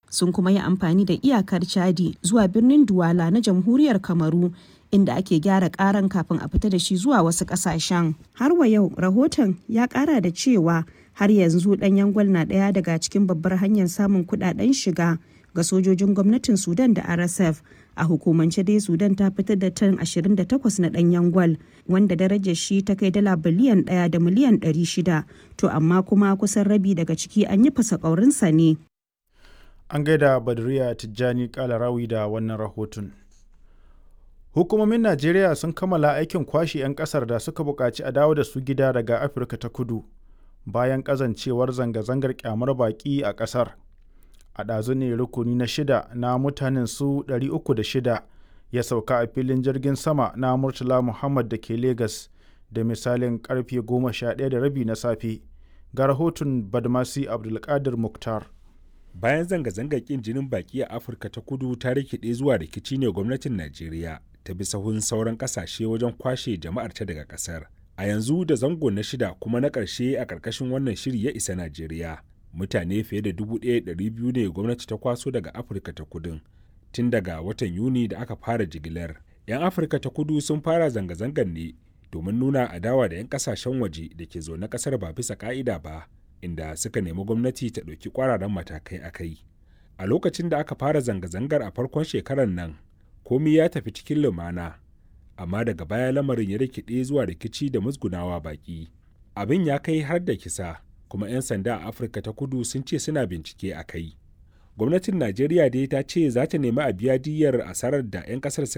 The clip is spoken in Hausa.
sun kuma yi amfani da iyakar chadi zuwa birnin duwala na jamhuriyar kamaru inda ake gyara karan kafin a fita da shi zuwa wasu kasashen har wa yau rahoton ya kara da cewa har yanzu ɗanyen gwal na ɗaya daga cikin babbar hanyar samun kuɗaɗen shiga ga sojojin gwamnatin sudan da rsf a hukumance dai sudan ta fitar da tan 28 na ɗanyen gwal wanda darajar shi ta kai dala biliyan ɗaya da miliyan 600 to amma kuma kusan rabi daga ciki an yi fasa ƙaurinsa ne an gaida badriya tijjani kalarawi da wannan rahoton hukumomin najeriya sun kammala aikin kwashe 'yan kasar da suka buƙaci a dawo da su gida daga afirka ta kudu bayan ƙazancewar zanga-zangar kyamar baƙi a ƙasar a ɗazu ne rukuni na shida na mutanen su 306 ya sauka a filin jirgin sama na murtala muhammad da ke Legas da misalin karfe 11 da rabi na safe ga rahoton badmasi abdulkadir muktar bayan zanga-zangar kin jinin baki a afirka ta kudu ta rikide zuwa rikici ne gwamnatin najeriya ta bi sahun sauran kasashe wajen kwashe jama'ar ta daga kasar a yanzu da zango na shida kuma na ƙarshe a ƙarƙashin wannan shiri ya isa najeriya mutane fiye da 1,200 ne gwamnati ta kwaso daga afirka ta kudin tun daga watan yuni da aka fara jigilar 'yan afirka ta kudu sun fara zanga-zangar ne domin nuna adawa da 'yan kasashen waje da ke zaune kasar ba bisa ka'ida ba inda suka nemi gwamnati ta ɗauki ƙwararren matakai a kai a lokacin da aka fara zanga-zangar a farkon shekarar nan komi ya tafi cikin lumana amma daga baya lamarin ya rikide zuwa rikici da musgunawa baki abin ya kai har da kisa kuma 'yan sanda a afirka ta kudu sun ce suna bincike a kai gwamnatin najeriya dai ta ce za ta nemi a biya diyyar asarar da 'yan kasar suka